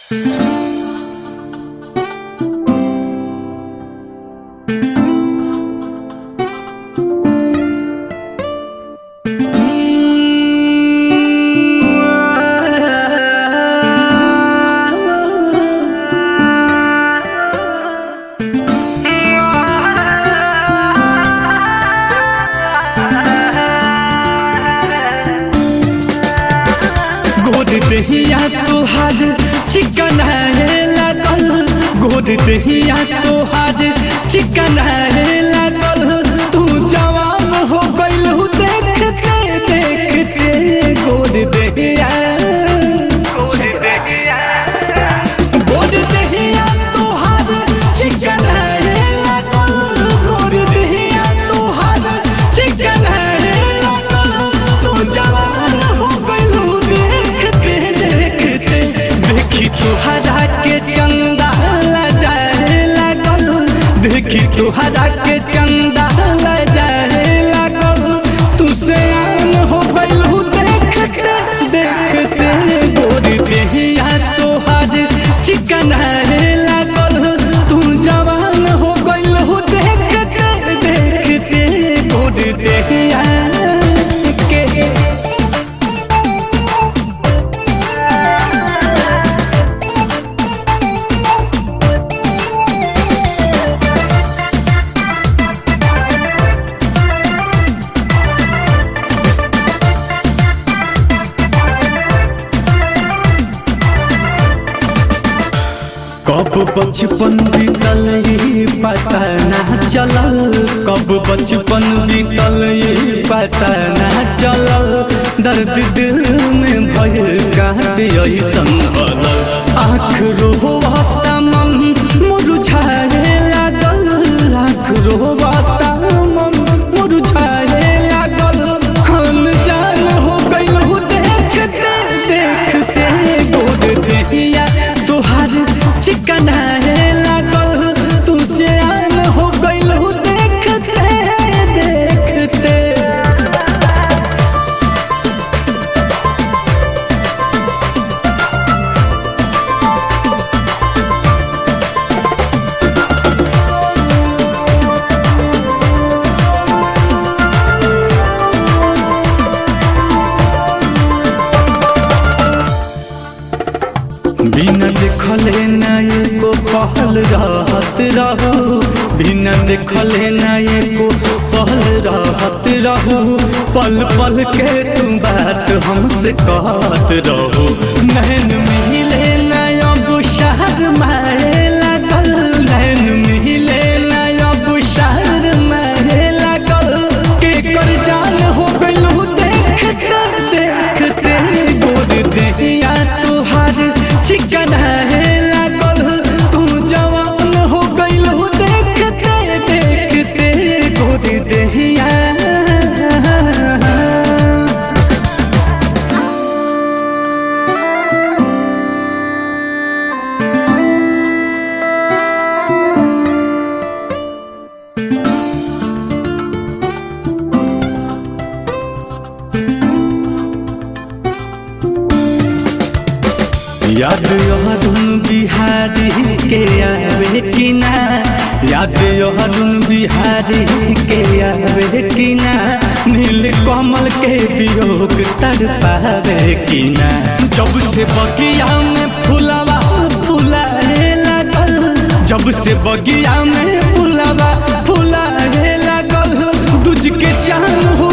गोद दहिया तोहार चिकन है लागल गोद दहिया तोहार चिकन है लागल तू जवान हो गइल देखते देखते गोद दहिया गोद दहिया तोहार चिकन है लागल गोद दहिया तोहार चिकन है लागल तू जवान हो गइल देखते देखते देखी तोहरा के चंदा लजाए लागल देखी तोहरा के चंदा लजाए लागल तू से आन हो गइल देखते देखते गोरी देहिया तोहार चिकन है लागल तू जवान हो गइल देखते देखते गोरी देहिया के कब बचपन बीतल ये पता ना चलल कब बचपन बीतल ये पता ना चलल दर्द दिल में भय काट ऐसन भलल आँख रोहता मन मुरझाए लागल आँख रोहता मन मुरझाए लागल हम जान हो गइल देखते देखते गोद देहिया तोहार चिकन है लागल तू से आन हो गइल देखते देखते बिना देखले ना एको पहल रहत रहू बिना देखले ना एको पहल रहत रहू पल पल के तू बात हमसे कहत रहू नैन मिले ना अब शहर मारे लागल नैन मिले ना अब शहर मारे लागल के कर जान हो गइलू देखते देखते गोद देहिया तोहार चिकन है लागल तू जवान हो गइल देखते देखते गोद देहिया याद यहदुन बिहारी के आवे कि ना याद यहदुन बिहारी के आवे कि ना नील कमल के वियोग तड़पावे कि ना जब से बगिया में फुलवा फुलाए लागल जब से बगिया में फुलवा फुलाए लागल दूज के चांद हो